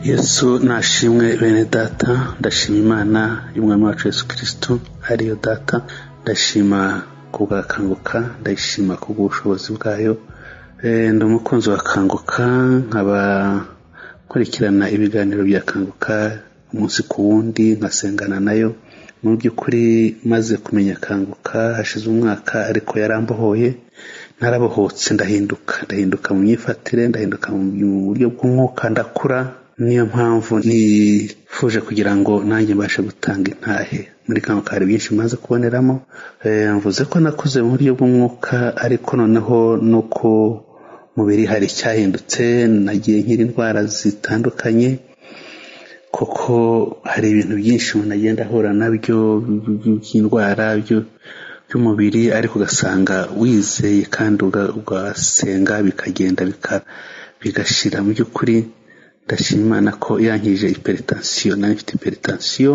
yesu nashimwe bene data ndashima imana y'umwami wacu yesu kirisito ariyo data ndashima kubwakanguka ndayishima kubw'ubushobozi bwayo ndi umukunzi wa kanguka nkaba nkurikirana ibiganiro bya kanguka umunsi ku wundi nkasengana nayo mu by'ukuri maze kumenya kanguka hashize umwaka ariko yarambohoye narabohotse ndahinduka ndahinduka mu myifatire ndahinduka mu buryo bw'umwuka ndakura niyo mpamvu nifuje kugira ngo nanjye mbashe gutanga intahe muri kanguka hari byinshi maze kuboneramo mvuze ko nakuze mu buryo bw'umwuka ariko noneho no ku mubiri hari icyahindutse nagiye nkira indwara zitandukanye kuko hari ibintu byinshi umuntu agenda ahura nabyo by'indwara by'umubiri ariko ugasanga wizeye kandi ugasenga bikagenda bigashira mu by'ukuri ndashima imana ko yankije iperitansiyo nayo mfite iperitansiyo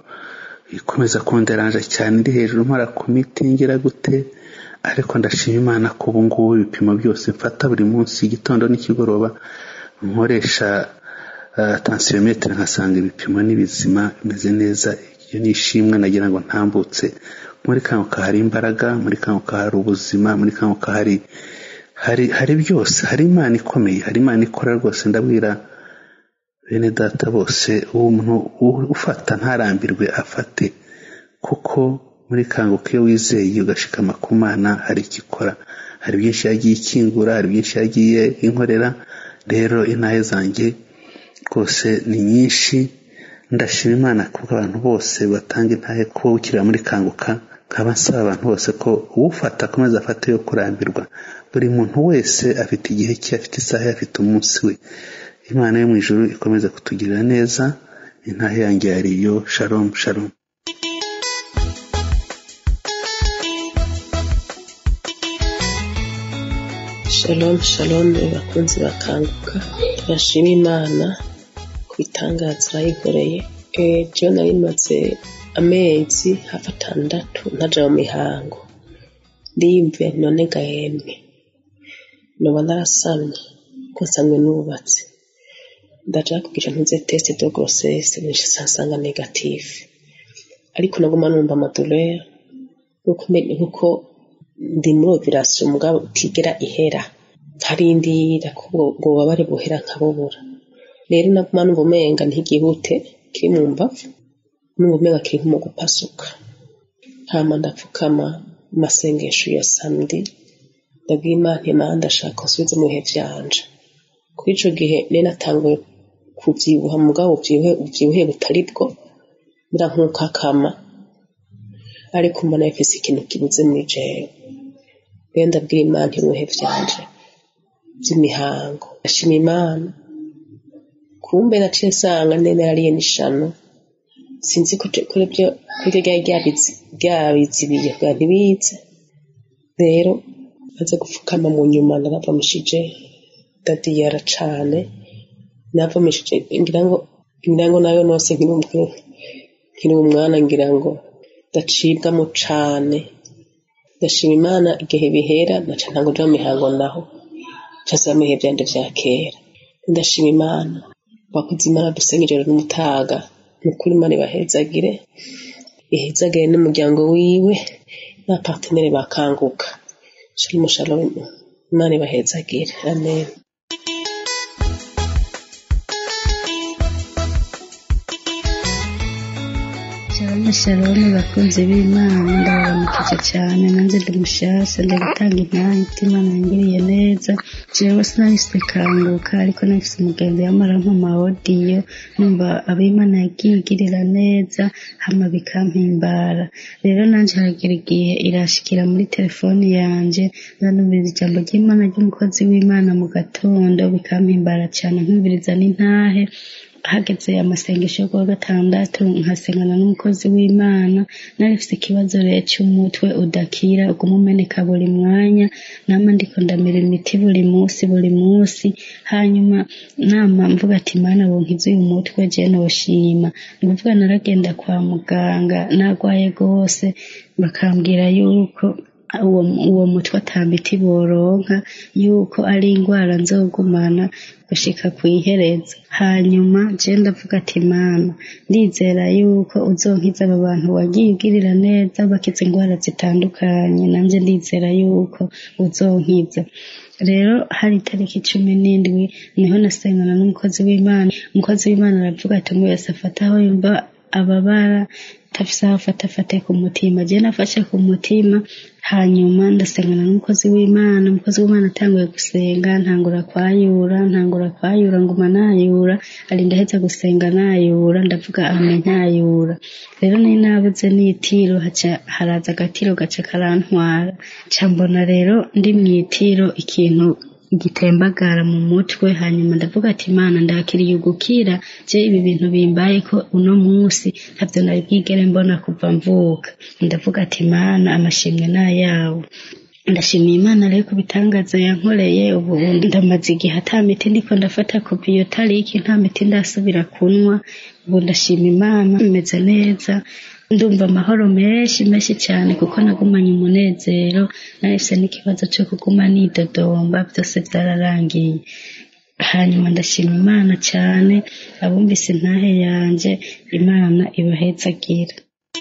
ikomeza kunderanja cyane ndi hejuru nkora ku miti ngira gute ariko ndashima imana ko ubu ngubu ibipimo byose mfata buri munsi igitondo n'ikigoroba nkoresha tansiyometero nkasanga ibipimo ni bizima bimeze neza iyo ni ishimwe nagira ngo ntambutse muri kanguka hari imbaraga muri kanguka hari ubuzima muri kanguka hari hari hari byose hari imana ikomeye hari imana ikora rwose ndabwira bene data bose umuntu ufata ntarambirwe afate kuko muri kanguka iyo wizeye ugashikama ku mana hari ikikora hari byinshi yagiye ikingura hari byinshi yagiye inkorera rero intahe zanjye rwose ni nyinshi ndashima imana kuko abantu bose batanga intahe ko ukirira muri kanguka nkaba nsaba abantu bose ko uwufata akomeza afate yo kurambirwa buri muntu wese afite igihe cye afite isaha ye afite umunsi we imana yo mu ijuru ikomeza kutugirira neza intahe yanjye yariyo shalom shalom shalom shalom bakunzi bakanguka turashima imana ku bitangaza yikoreye ejo nari maze amezi hafi atandatu ntaja mu mihango ndiyumviye none gahembwe noba narasamye ko nsanzwe nubatse ndaja kugira ntuze test de grossesse benshi sansanga negative ariko naguma numva amadoleur nkuko ndi muri operasiyo mugabo utigera ihera nkarindira ko ubwo bubabare buhera nkabubura rero naguma numva umenga ntigihute kiri mu mbavu numva umenga kiri nko mu gupasuka hama ndapfukama mu masengesho ya samedi ndabwira imana imana ndashaka nsubize mu bihe vyanje kuri ico gihe nari natanguye kuvyibuha mugabo ubyibuhe ubyibuhe butari bwo mbura nk'ukakama ariko mbona bifise ikintu kibuze muri jewe rero ndabwira imana ibihe vyanje vy'imihango ndashima imana kumbe naciye nsanga nemera ariye n'ishano sinzi ko kuri byo kuri ryari ryabizibiye kugira ntibize rero maze gupfukama mu nyuma naravamishije ndadiyara cane navamishije ngira ngo ngira ngo nayo nose nkiri umwana ngira ngo ndacibwamo cane ndashima imana igihe bihera naca ntango nja mu mihango naho casaba mu bihe vyanje vya kera ndashima imana bakoze imana dusenga ijoro n'umutaga nukuri imana ibahezagire ihezagire n'umuryango wiwe n'abapartenere bakanguka shalom shalom imana ibahezagire amen shalom shalom bakunzi b'imana ndabaramukije cyane nanjye ndi mushasha ndi gutanga intahe imana yangiriye neza jewe sinahise kanguka ariko nahise umugenzi yamara nk'amawodiyo numva abimana yagiye igirira neza hama bikampimbara rero nanjye haragira igihe irashikira muri telefoni yanje ndanumviriza ijambo ry'imana ry'umukozi w'imana mu gatondo bikampimbara cyane nkumviriza n'intahe hageze amasengesho yo kuwa gatandatu nkasengana n'umukozi w'imana nari mfite ikibazo rero cy'umutwe udakira uguma umeneka buri mwanya nama ndiko ndamira imiti buri munsi buri munsi hanyuma nama mvuga ati mana wonkiza uyu mutwe je noshima ni kuvuga naragenda kwa muganga nagwaye rwose bakambwira yuko uwo uwo mutwe atamiti boronka yuko ari indwara nzogumana gushika ku iherezo hanyuma je ndavuga ati mana ndizera yuko uzonkiza abo bantu wagiye ugirira neza bakiza indwara zitandukanye nanje ndizera yuko uzonkiza rero hari itariki cumi n'indwi niho nasengana n'umukozi w'imana umukozi w'imana aravuga ati ngo wese afate aho yumva ababara tafise aho afata afate ku mutima je nafashe ku mutima hanyuma ndasengana n'umukozi w'imana umukozi w'imana atanguye gusenga ntangura kwayura ntangura kwayura nguma nayura ari ndaheza gusenga nayura ndavuga ame ntayura rero nari nabuze n'itiro haca haraza agatiro gaca karantwara ca mbona rero ndi mw'itiro ikintu gitembagara mu mutwe hanyuma ndavuga ati imana ndakiriye ugukira je ibi bintu bimbaye ko uno munsi ntavyo nari bwigere mbona kuva mvuka ndavuga ati imana amashimwe n'ayawe ndashimiye imana rero ku bitangaza yankoreye ubu ndamaze igihe ata miti ndiko ndafata kuva iyo tariki nta miti ndasubira kunywa ubu ndashima imana meze neza ndumva amahoro menshi menshi cyane kuko nagumanye umunezero nahise n'ikibazo cyo kuguma nidodomba byose byararangiye hanyuma ndashima imana cyane abumvise intahe yanje imana ibahetsagira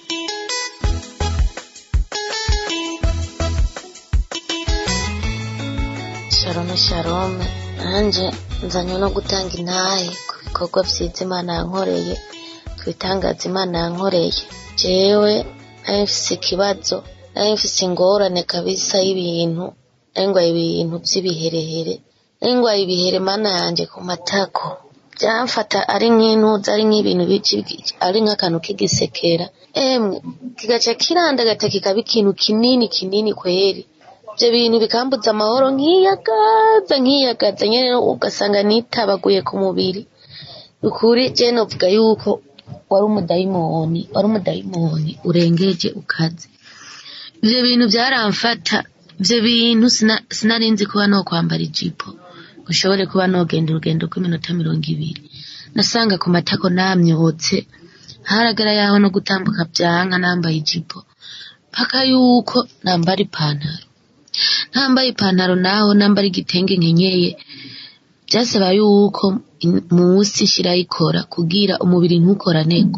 shalome shalome nanjye nzanywe no gutanga intahe ku bikorwa byiza imana yankoreye ku bitangaza imana yankoreye jewe nari mfise ikibazo nari mfise ingorane kabisa y'ibintu nari ngwaye ibintu by'ibiherehere nari ngwaye ibihere mana yanjye ku matako byamfata ari nk'intuza ari nk'ibintu biki- ari nk'akantu k'igisekera emwe kigaca kirandagata kikaba ikintu kinini kinini kweri ibyo bintu bikambuza amahoro nkiyagaza nkiyagaza nyine ugasanga nitabaguye ku mubiri ukuri je novuga yuko wari umudayimoni wari umudayimoni urengeje ukaze ivyo bintu byaramfata ivyo bintu sina- sinari nzi kuba no kwambara ijipo ngo ushobore kuba nogenda urugendo rw'iminota mirongo ibiri nasanga ku matako namyotse haragera yaho no gutambuka byanka nambaye ijipo paka yuko nambara ipantaro ntambaye ipantaro naho nambara igitenge nkenyeye byasaba yuko in- munsi nshirayikora kugira umubiri ntukoraneko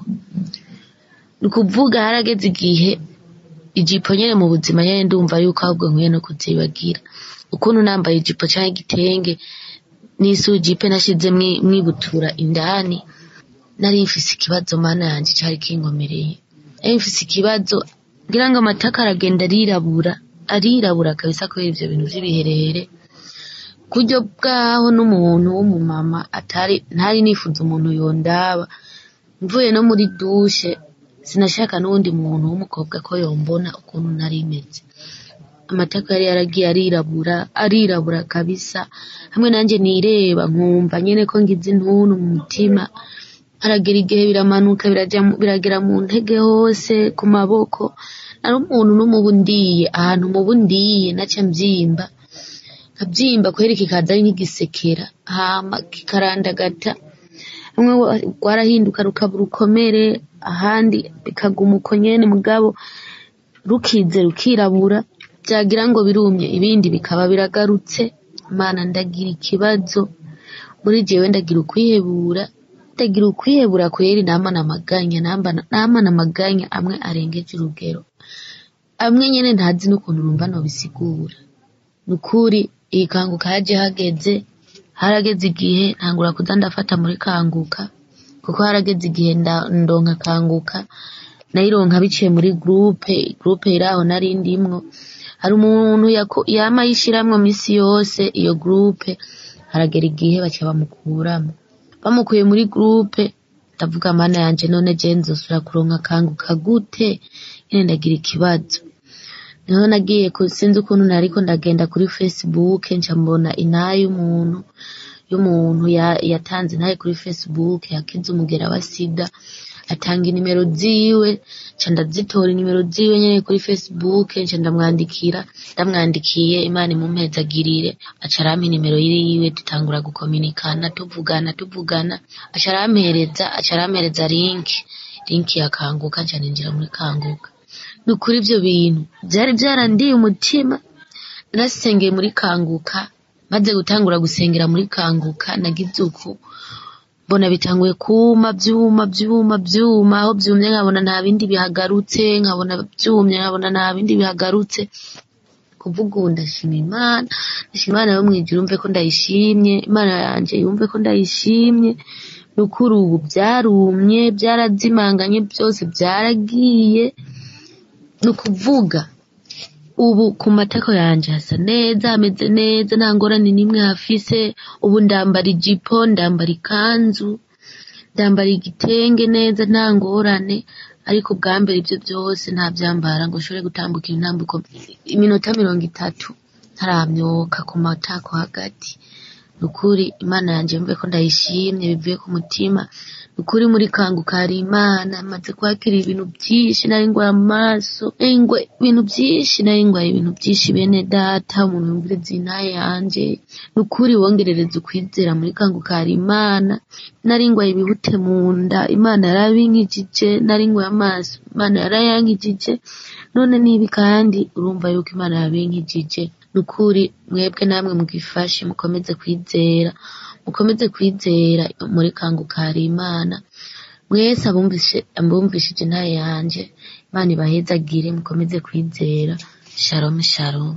ni ukuvuga harageze igihe ijipo nyene mu buzima nyene ndumva yuko ahubwo nkwiye no kuzibagira ukuntu nambaye ijipo canke igitenge n'isujipe nashize mwi- mwibutura indani nari mfise ikibazo mana yanje cari kinkomereye nari mfise ikibazo ngira ngo amataka aragenda arirabura arirabura kabisa kubera ivyo bintu vy'ibiherehere kuryo bwaho n'umuntu w'umumama atari ntari nifuza umuntu yondaba mvuye no muri dushe sinashaka n'uwundi muntu w'umukobwa ko yombona ukuntu nari meze amataka yari yaragiye arirabura arirabura kabisa hamwe nanje nireba nkumva nyene ko ngize intuntu mu mutima haragera igihe biramanuka biraja mu- biragera mu ntege hose ku maboko nari umuntu n'umubu ndiye ahantu umubu ndiye naca mvyimba nkavyimba kweri kikaza ari nk'igisekera hama kikarandagata rumwe wa- rwarahinduka rukaba urukomere ahandi bikaguma uko nyene mugabo rukize rukirabura vyagira ngo birumye ibindi bikaba biragarutse mana ndagira ikibazo muri jewe ndagira ukwihebura ndagira ukwihebura kweri namana amaganya nambana- namana amaganya amwe arengeje urugero amwe nyene ntazi n'ukuntu numva nobisigura nukuri iyi kanguka yaje hageze harageze igihe ntangura kuza ndafata muri kanguka kuko harageze igihe nda- ndonka kanguka nayironka biciye muri groupe groupe iraho nari ndimwo hari umuntu yako- yama yishiramwo misi yose iyo groupe haragera igihe baca bamukuramo bamukuye muri groupe ndavuga mana yanje none je nzosubira kuronka kanguka gute nyene ndagira ikibazo niho nagiye ku sinzi ukuntu nariko ndagenda kuri facebook nca mbona inaha y'umuntu y'umuntu ya- yatanze intahe kuri facebook yakize umugera wa sida atanga inimero ziwe nca ndazitora inimero ziwe nyene kuri facebook nca ndamwandikira ndamwandikiye imana imumpezagirire aca arampa inimero yiwe dutangura gukominikana tuvugana tuvugana aca arampereza aca arampereza link link ya kanguka nca ninjira muri kanguka ni ukuri ibyo bintu byari byarandiye umutima narasengeye muri kanguka maze gutangura gusengera muri kanguka nagize uku mbona bitanguye kuma byuma byuma byuma aho byumye nkabona nta bindi bihagarutse nkabona byumye nkabona nta bindi bihagarutse kuvuga ubu ndashima imana ndashima imana yo mu ijuru yumve ko ndayishimye imana yanjye yumve ko ndayishimye ni ukuri ubu byarumye byarazimanganye byose byaragiye ni ukuvuga ubu ku matako yanjye hasa neza hameze neza nta ngorane n'imwe hafise ubu ndambara ijipo ndambara ikanzu ndambara igitenge neza nta ngorane ariko bwa mbere ibyo byose nta byambara ngo ushobore gutambuka intambuko iminota mirongo itatu ntaramyoka ku matako hagati ni ukuri imana yanjye yumve ko ndayishimye bivuye ku mutima ni ukuri muri kanguka hari imana maze kwakira ibintu byinshi nari ngwaye amaso ingwe ibintu byinshi nari ngwaye ibintu byinshi bene data umuntu yumviriza inaye yanjye ni ukuri wongerereza ukwizera muri kanguka hari imana nari ngwaye ibihute mu nda imana yarabinkijije nari ngwaye amaso imana yarayankijije none nibi kandi urumva yuko imana yabinkijije ni ukuri mwebwe namwe mugifashe mukomeze kwizera mukomeze kwizera muri kanguka hari imana mwese abumvishije intaye yanjye imana ibahezagire mukomeze kwizera shalom shalom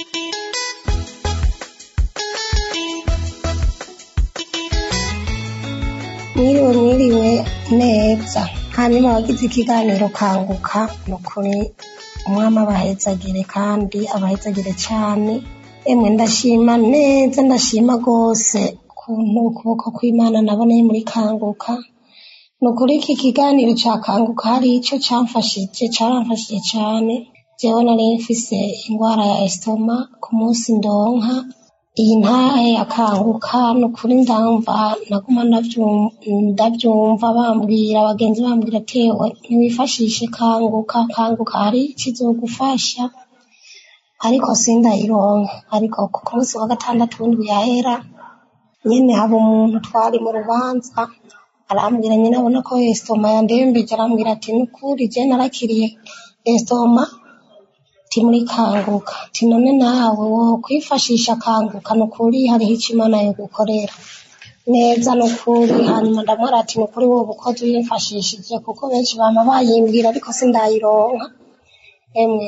mwiriwe mwiriwe neza hanyuma abagize ikiganiro kanguka ni ukuri umwami abahezagire kandi abahezagire cyane emwe ndashima neza ndashima rwose ukuntu ukuboko kw'imana naboneye muri kanguka ni ukuri iki kiganiro cya kanguka hari icyo cyamfashije cyaramfashije cyane jewe nari mfise indwara ya esitoma ku munsi ndonka iyi ntahe akanguka ni ukuri ndamva naguma ndabyumva bambwira abagenzi bambwira tewe ntiwifashishe kanguka kanguka hari ikizogufasha ariko sindayironka ariko ku munsi wa gatandatu w'indwi yahera nyene haba umuntu twari mu rubanza arambwira nyine abona ko esitoma yandembeje arambwira ati nukuri je narakiriye esitoma ti muri kanguka ti none nawe wo kwifashisha kanguka nukuri hariho ico imana yo gukorera neza nukuri hanyuma ndamwara ati nukuri wowe ukoze uyimfashishije kuko benshi bama bayimbwira ariko sindayironka emwe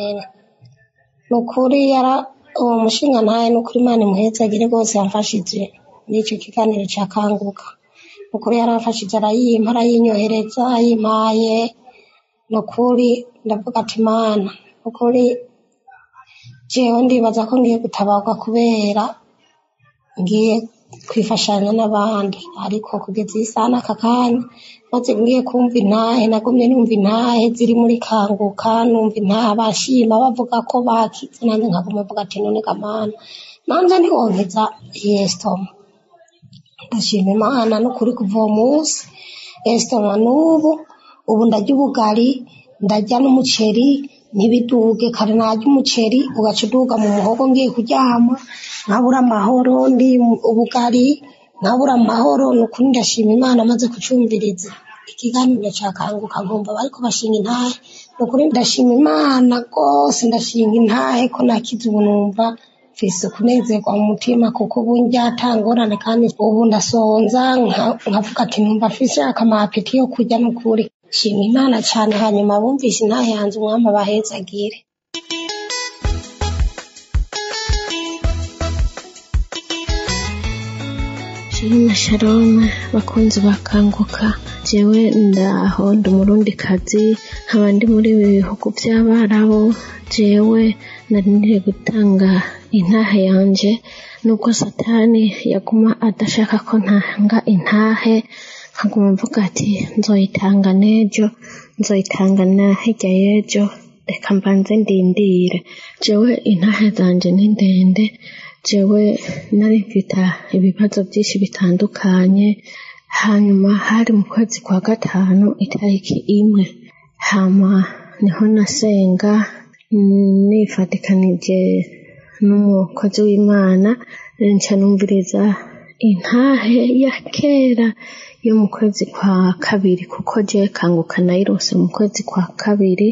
nukuri yara uwo mushinga ntaye nukuri imana imuhezagire rwose yamfashije n'icyo kiganiro cya kanguka nukuri yaramfashije arayimpa arayinyohereza ayimpaye nukuri ndavuga ati imana nukuri jewe ndibaza ko ngiye gutabarwa kubera ngiye kwifashanya n'abandi ariko kugeza iyi saha n'aka kanya maze ngiye kumva intahe nagumye numva intahe ziri muri kanguka numva intahe bashima bavuga ko bakize nanjye nkaguma mvuga ati none gamana nanjye ntiwonkiza yesitoma ndashima imana n'ukuri kuva uwo munsi esitoma n'ubu ubu ndarya ubugari ndarya n'umuceri ntibiduge kare narya umuceri ugaca uduga mu muhogo ngiye kuryama nkabura amahoro ndi ubugari nkabura amahoro ni ukuri ndashima imana amaze kucumviriza ikiganiro cya kanguka nkumva bariko bashinga intahe ni ukuri ndashima imana rwose ndashinga intahe ko nakize ubu numva mfise kunezerwa mu mutima kuko ubu njyatangorane kandi ubu ndasonza nkavuga ati numva mfise akamapeti yo kurya n'ukuri shima imana cyane hanyuma bumvise intahe yanze umwami abahezagire Shalom shalom bakunzi bakanguka jewe ndaho ndi umurundi kazi nkaba ndi muri ibi bihugu by'abarabu jewe nari ngiye gutanga intahe yanje nubwo satani yaguma adashaka ko ntanga intahe nkaguma mvuga ati nzoyitanga n'ejo nzoyitanga na hirya y'ejo reka mbanze ndindire jewe intahe zanje ni ndende jewe nari mfite ibibazo byinshi bitandukanye hanyuma hari mu kwezi kwa gatanu itariki imwe hama niho nasenga nifatikanije n'umukozi w'imana nca numviriza intahe ya kera yo mu kwezi kwa kabiri kuko je kanguka nayirose mu kwezi kwa kabiri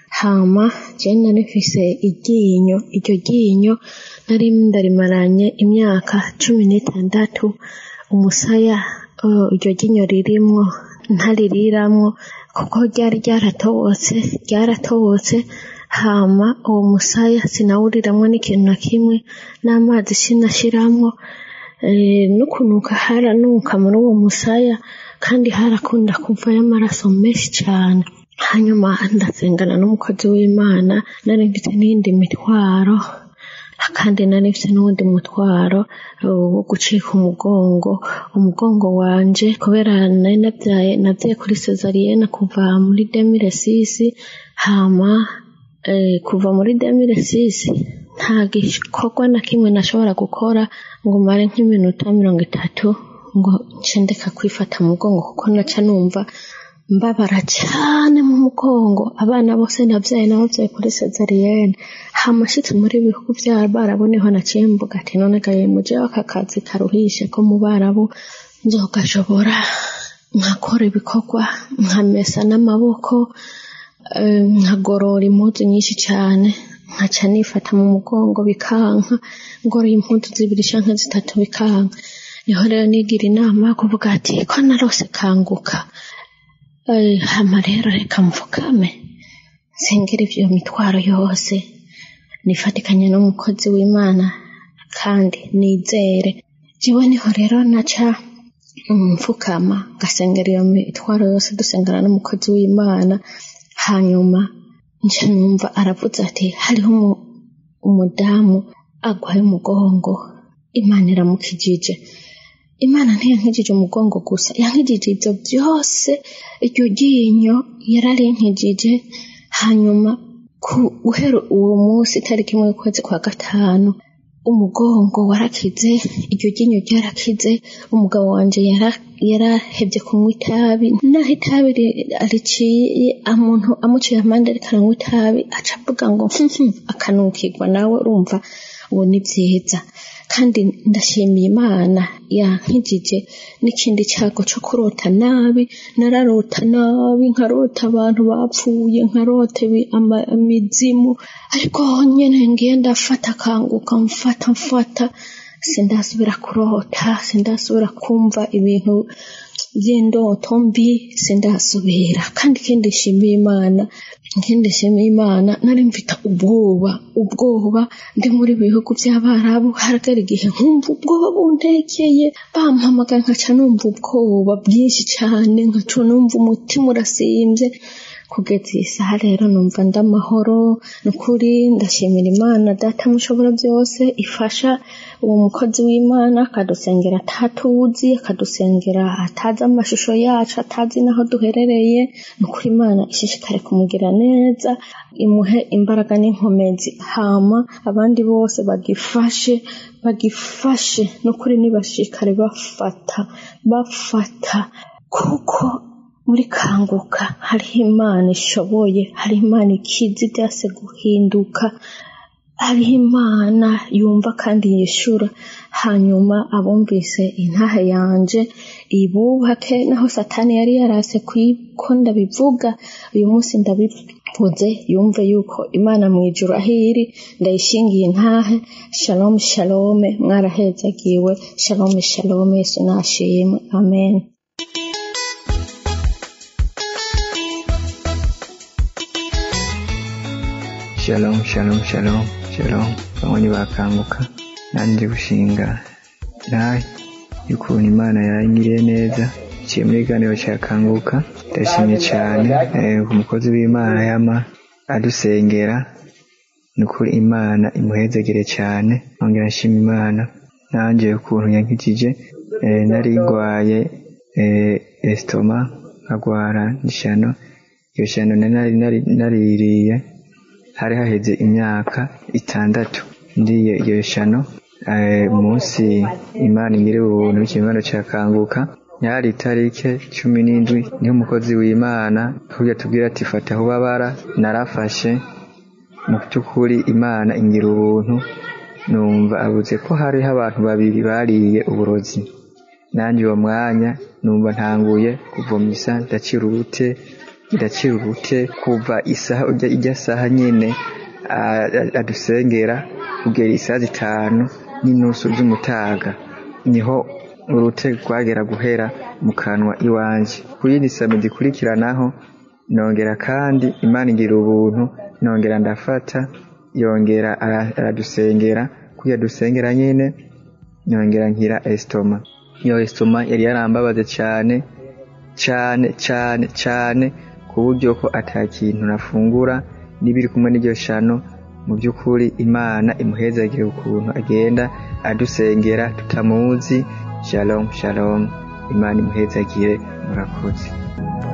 hama je nari mfise iryinyo iryo ryinyo nari ndarimaranye imyaka cumi n'itandatu umusaya uh, iryo ryinyo ririmwo ntaririramwo kuko ryari ryaratobotse ryaratobotse hama uwo musaya sinawuriramwo n'ikintu na kimwe n'amazi sinashiramwo eh, n'ukunuka haranuka muri uwo musaya kandi harakunda kuvayo amaraso menshi cane hanyuma ndasengana n'umukozi w'imana nari mfite n'iyindi mitwaro kandi nari mfite n'uwundi mutwaro uh, wo gucika umugongo umugongo wanje kubera nari navyaye navyaye kuri sezariyene kuva muri demire sisi hama eh, kuva muri demire sisi nta gikorwa na kimwe nashobora gukora ngo mare nk'iminota mirongo itatu ngo nce ndeka kwifata mu mugongo kuko naca numva mbabara cyane mu mugongo abana bose nabyaye nababyaye kuri sezariyene hamashitse muri bihugu by'abarabu niho naciye mvuga ati none gaye muje aka kazi karuhishe ko mu barabu nzogashobora nkakora ibikorwa nkamesa n'amaboko eh, nkagorora impuzu nyinshi cyane nkaca nifata mu mugongo bikanka ngoroye impuzu zibiri canke zitatu bikanka niho rero nigira inama yo kuvuga ati ko narose kanguka Eh, hama rero reka mvugame nsengera ivyo mitwaro yose nifatikanye n'umukozi w'imana kandi nizere jewe niho rero naca mfukama ngasengera iyo mitwaro yose dusengera n'umukozi w'imana hanyuma nca numva aravuze ati hariho umu- umudamu agwaye umugongo imana iramukijije imana ntiyankijije umugongo gusa yankijije ibyo byose iryo ryinyo yararinkijije hanyuma ku guhera uwo munsi itariki imwe y'ukwezi kwa gatanu umugongo warakize iryo ryinyo ryarakize umugabo wanje yara- yarahevye kunywa itabi naho itabi ri- riciye umuntu amuciye amande ariko aranywa itabi aca avuga ngo "Hmm, akanukirwa nawe urumva ubu ni vyiza kandi ndashimiye imana yankijije n'ikindi cyago cyo kurota nabi nararota nabi nkarota abantu bapfuye nkarota ibi- ama- imizimu ariko nyene ngiye ndafata kanguka mfata mfata sindasubira kurota sindasubira kumva ibintu by'indoto mbi sindasubira kandi ikindi nshimiye imana ikindi nshimiye imana nari mfite ubwoba ubwoba ndi muri bihugu by'abarabu haragara igihe nkumva ubwoba buntekeye bampamagara nkaca numva ubwoba bwinshi cyane nkaca numva umutima urasimbye kugeza iyi saha rero numva ndamahoro ni ukuri ndashimira imana data mushobora byose ifasha uwo mukozi w'imana akadusengera atatuzi akadusengera atazi amashusho yacu atazi n'aho duherereye ni ukuri imana ishishikare kumugira neza imuhe imbaraga n'inkomezi hama abandi bose bagifashe bagifashe ni ukuri nibashishikare bafata bafata kuko muri kanguka hariho imana ishoboye hariho imana ikizi byase guhinduka hariho imana yumva kandi yishura hanyuma abumvise intahe yanje ibubake naho satani yari yarase ko ndabivuga uyu munsi ndabivuze yumve yuko imana mu ijuru aho iri ndayishingiye intahe shalom shalom mwarahezagiwe shalom shalom yesu nashimwe amen shalom shalom shalom shalom bamwe bakanguka nanjye gushinga nawe y'ukuntu imana yanyiriye neza iciye muri ganiro cyakanguka ndashimye cyane ku mukozi w'imana yama adusengera ni ukuri imana imuhezegere cyane nongera nshima imana nanjye ukuntu yankikije nari ndwaye esitoma nkagwara n'ishyano iyo shyano nari naririye hari haheze imyaka itandatu ndiye iyo shano munsi imana ingire ubuntu ikimano cyakanguka yari itarike cumi n'indwi niho umukozi w'imana tujya tubwira ati fata aho ubabara narafashe mu by'ukuri imana ingira ubuntu numva abuze ko hariho abantu babiri bariye uburozi nanjye uwo mwanya numva ntanguye kuvomisa ndakira urute iracira urute kuva isaha ujya ijya saha nyene adusengera kugera isaha zitanu n'inusu z'umutaga niho urute rwagera guhera mu kanwa iwanje kuri yindi sami zikurikiranaho nongera kandi imana igira ubuntu nongera ndafata yongera aradusengera kuya dusengera nyine yongera nkira esitoma iyo esitoma yari yarambabaze cyane cyane cyane cyane ku buryo ko ata kintu nafungura n'ibiri kumwe n'iryo shano mu by'ukuri imana imuhezagire ukuntu agenda adusengera tutamuzi shalom shalom imana imuhezagire murakoze